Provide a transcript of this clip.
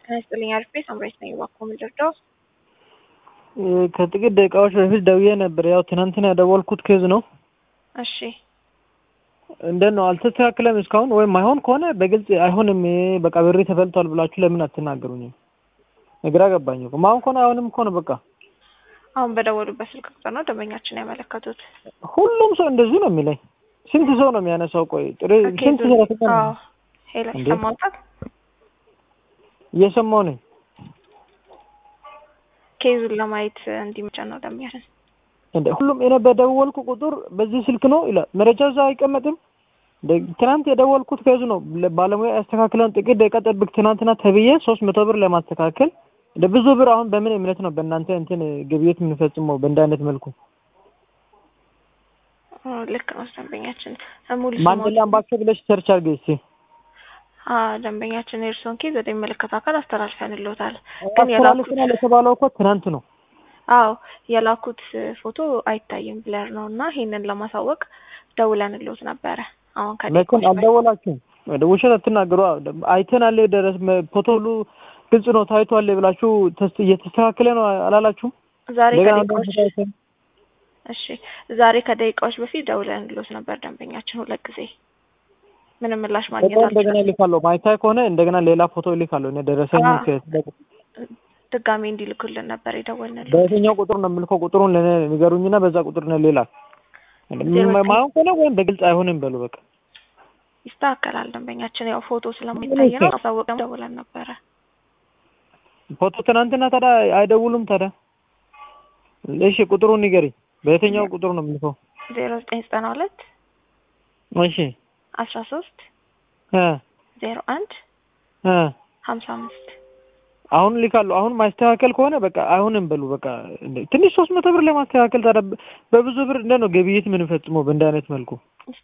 ጤና ይስጥልኝ አሪፍ ሳምራዊት ነኝ። እባክዎ ምን ልርዳው? ከጥቂት ደቂቃዎች በፊት ደውዬ ነበር። ያው ትናንትና ያደወልኩት ኬዝ ነው። እሺ እንዴት ነው አልተስተካከለም እስካሁን? ወይም አይሆን ከሆነ በግልጽ አይሆንም፣ በቃ ብሬ ተበልቷል ብላችሁ ለምን አትናገሩኝም? ግራ ገባኝ እኮ ማሁን ከሆነ አይሆንም እኮ ነው በቃ። አሁን በደወሉበት ስልክ ቁጥር ነው ደንበኛችን ያመለከቱት። ሁሉም ሰው እንደዚህ ነው የሚለኝ። ስንት ሰው ነው የሚያነሳው? ቆይ ጥሬ ስንት ሰው ነው አዎ ሄሎ እንዴ? ይሰማዎታል? እየሰማሁ ነኝ። ኬዙን ለማየት እንዲመቸን ነው ደንበኛችን። እንደ ሁሉም እኔ በደወልኩ ቁጥር በዚህ ስልክ ነው ይላል። መረጃው እዛ አይቀመጥም። እንደ ትናንት የደወልኩት ከዙ ነው ባለሙያ ያስተካክለን ጥቂት ደቂቃ ጠብቅ ትናንትና ተብዬ ሶስት መቶ ብር ለማስተካከል እንደ ብዙ ብር አሁን በምን እምነት ነው በእናንተ እንትን ግብይት የምንፈጽመው በእንደ አይነት መልኩ? ኦ፣ ልክ ነው ደንበኛችን። ሙሉ ማንደላ አምባቸው ብለሽ ሰርች አድርገ እስቲ። አ ደንበኛችን የእርስዎን ኬዝ ወደ የሚመለከተው አካል አስተላልፈንልዎታል። ግን የላኩት አስተላልፈናል የተባለው እኮ ትናንት ነው። አዎ የላኩት ፎቶ አይታይም ብለር ነው እና ይሄንን ለማሳወቅ ደውለንልዎት ነበረ። አሁን መቼም ከደቂቃዎች በፊት አልደወላችሁም። ወደ ውሸት አትናገሩ። አይተናል ደረስ ፎቶ ሁሉ ግልጽ ነው ታይቷል ብላችሁ ተስ- እየተስተካከለ ነው አላላችሁም? ዛሬ እንደገና ከደቂቃዎች ደግሞ ታይተን እሺ ዛሬ ከደቂቃዎች በፊት ደውለንልዎት ነበር ደንበኛችን ሁለት ጊዜ ምንም ምላሽ ማግኘት ደግሞ እንደገና አልቻለም። እልካለሁ። ማይታይ ከሆነ እንደገና ሌላ ፎቶ እልካለሁ። እኔ ደረሰኝ አዎ። ድጋሜ እንዲልኩልን ነበር የደወልንልዎት። በየትኛው ቁጥር ነው የምልከው? ቁጥሩን ለእኔ ንገሩኝና በዛ ቁጥር ነው ሌላ ማየው ከሆነ ወይም በግልጽ አይሆንም በሉ በቃ። ይስተካከላል ደንበኛችን ያው ፎቶ ስለማይታይ ነው አሳወቀን ደውለን ነበረ። ፎቶ ትናንትና ታዲያ አይደውሉም ታዲያ? እሺ ቁጥሩን ንገሪኝ። በየትኛው ቁጥር ነው የምልከው? ዜሮ ዘጠኝ ዘጠና ሁለት እሺ አስራ ሶስት እ ዜሮ አንድ እ ሀምሳ አምስት አሁን ልካለሁ። አሁን ማስተካከል ከሆነ በቃ አይሆንም በሉ በቃ። እንደ ትንሽ ሶስት መቶ ብር ለማስተካከል ታዲያ በ- በብዙ ብር እንደ ነው ግብይት የምንፈጽመው በእንደ አይነት መልኩ